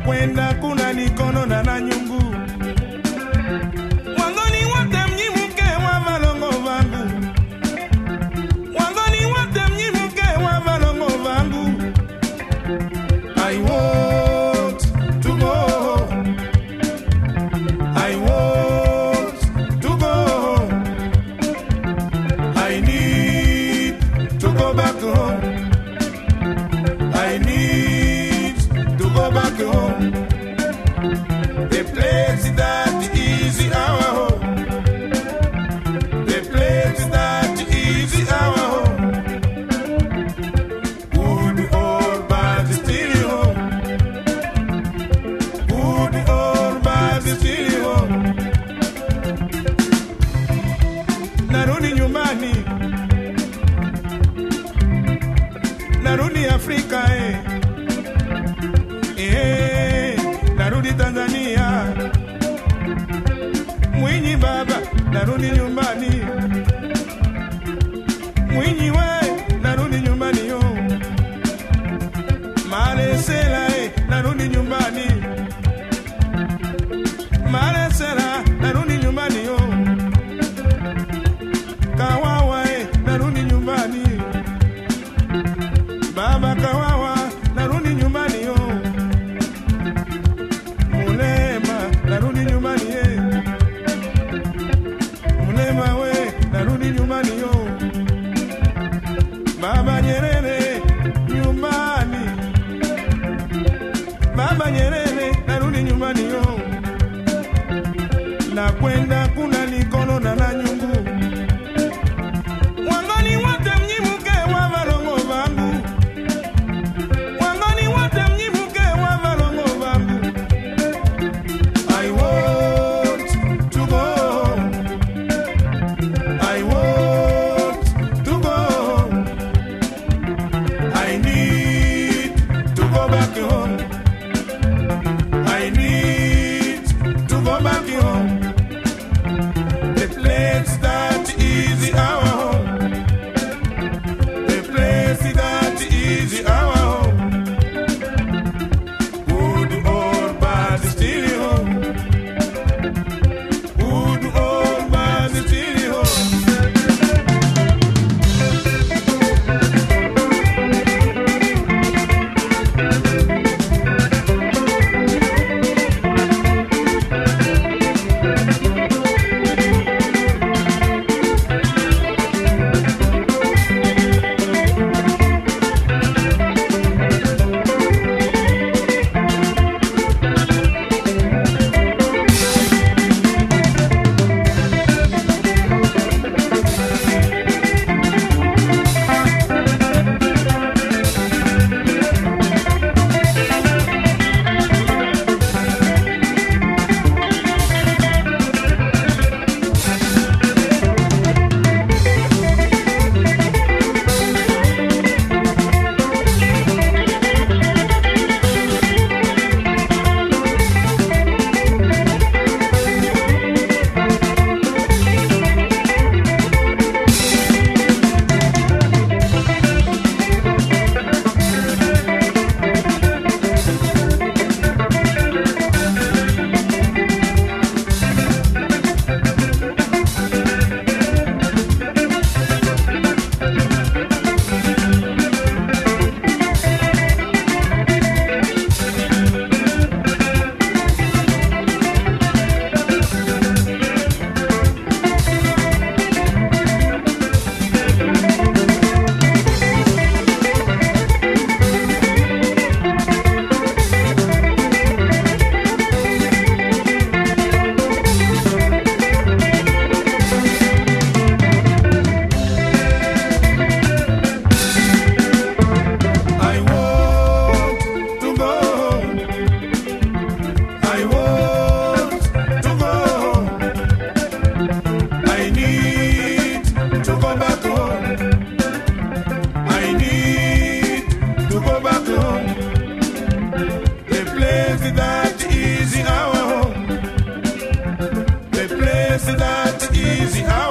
kwenda kuna nikono na na nyungu wangoni wote mnyimuke wa malongo vangu wangoni wote mnyimuke wa malongo vangu I want to go home. I want to go home. I need to go back home. I need to go back home. The place that is our home. The place that is our home. Good or bad, still home. Good or bad, still home. Narudi nyumbani, narudi Afrika eh. Eh, narudi Tanzania. Mwinyi baba, narudi nyumbani. Mwinyi we, narudi nyumbani yo. Malesela eh, narudi nyumbani. Malesela, narudi nyumbani yo. Kawawa eh, narudi nyumbani. Baba Kawawa, narudi nyumbani yo. Mulema, narudi nyumbani eh. Mulema we, narudi nyumbani yo. Baba Nyerere, nyumbani. Baba Nyerere, narudi nyumbani yo. Nakwenda kuna nikono na na nyungu. Wangoni wote mnyimuke wa malongo vangu. Wangoni wote mnyimuke wa malongo vangu. I want to go home. I want to go home. I need to go back home. I need to go back home. The place that is our home. The place that is our home. Good or bad, still home. Good or bad, still home. I want to go home. I want to go home. I need to go back home. I need to go back home. The place that is our home. The place that is our